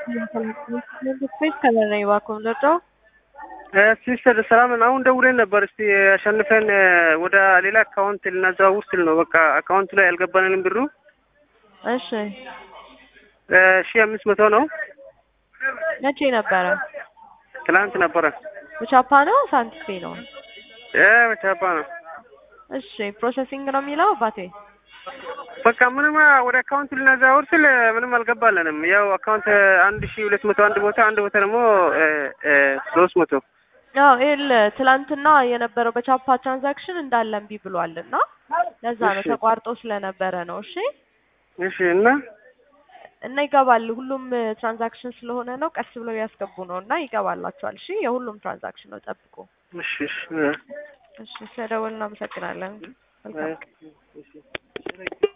ስፔስ ከለር ነው እባክዎ የምንወጣው። ሲስተር ሰላም ነን። አሁን ደውለን ነበር። እስቲ አሸንፈን ወደ ሌላ አካውንት ልናዘዋውር ስል ነው። በቃ አካውንቱ ላይ ያልገባንንም ብሩ እሺ ሺህ አምስት መቶ ነው። መቼ ነበረ? ትላንት ነበረ። በቻፓ ነው ሳንቲፔ ነው? በቻፓ ነው። እሺ ፕሮሰሲንግ ነው የሚለው አባቴ። በቃ ምንም ወደ አካውንት ልናዘዋውር ስል ምንም አልገባለንም። ያው አካውንት አንድ ሺህ ሁለት መቶ አንድ ቦታ አንድ ቦታ ደግሞ ሶስት መቶ ያው ይኸውልህ ትላንትና የነበረው በቻፓ ትራንዛክሽን እንዳለ እምቢ ብሏል እና ለዛ ነው እሺ። ተቋርጦ ስለነበረ ነው። እሺ እሺ እና እና ይገባል። ሁሉም ትራንዛክሽን ስለሆነ ነው ቀስ ብለው ያስገቡ ነው እና ይገባላቸዋል። እሺ የሁሉም ትራንዛክሽን ነው ጠብቁ። እሺ እሺ እሺ ስለደወልን እናመሰግናለን። መልካም እሺ